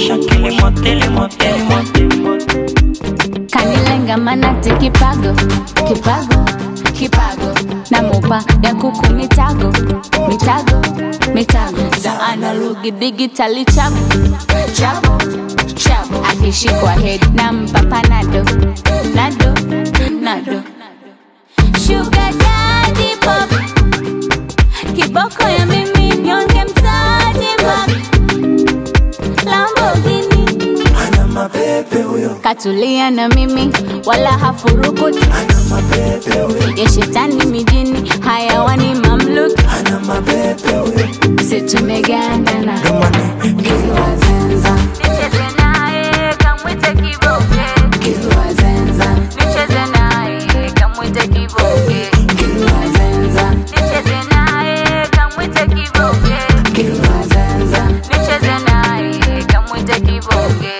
kisha kilimo kilimo kilimo kanilenga manati kipago kipago kipago namupa ya kuku mitago mitago mitago za analogi digitali chabu chabu chabu akishikwa head nampa panado nado nado Sugar daddy pop kiboko ya mimi nyonge mtaji map Lamborghini ana mapepe huyo katulia na mimi wala hafurukuti ana mapepe huyo ya shetani mijini hayawani mamluki ana mapepe huyo situmegandana domane Kiliwazenza. Nicheze naye, kamwite kiboke. Kiliwazenza. Nicheze naye, kamwite kiboke. Kiliwazenza. Nicheze naye, kamwite kiboke. Kiliwazenza. Nicheze naye, kamwite kiboke.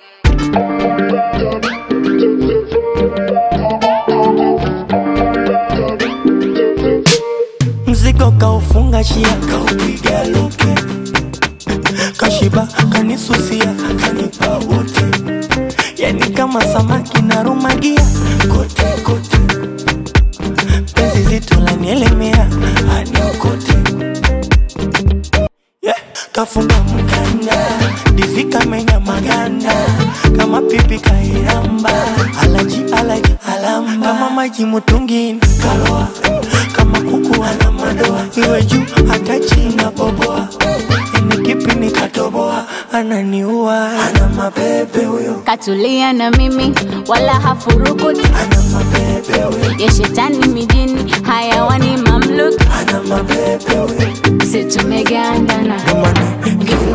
mzigo kaufunga shia kaupiga luke kashiba kanisusia kanipa wote yani kama samaki narumagia kote kote penzi zito lanielemea aniokote yeah. kafunga mkanda divika menya maganda kama pipi kairamba alaji alaji alamba kama maji mutungini kaloa kama kuku ana madoa iwe juu hata chini boboa ni kipi nikatoboa ananiua ana mapepe huyo katulia na mimi wala hafurukuti ana mapepe huyo ya shetani mijini hayawani mamluki ana mapepe huyo situmegandana domane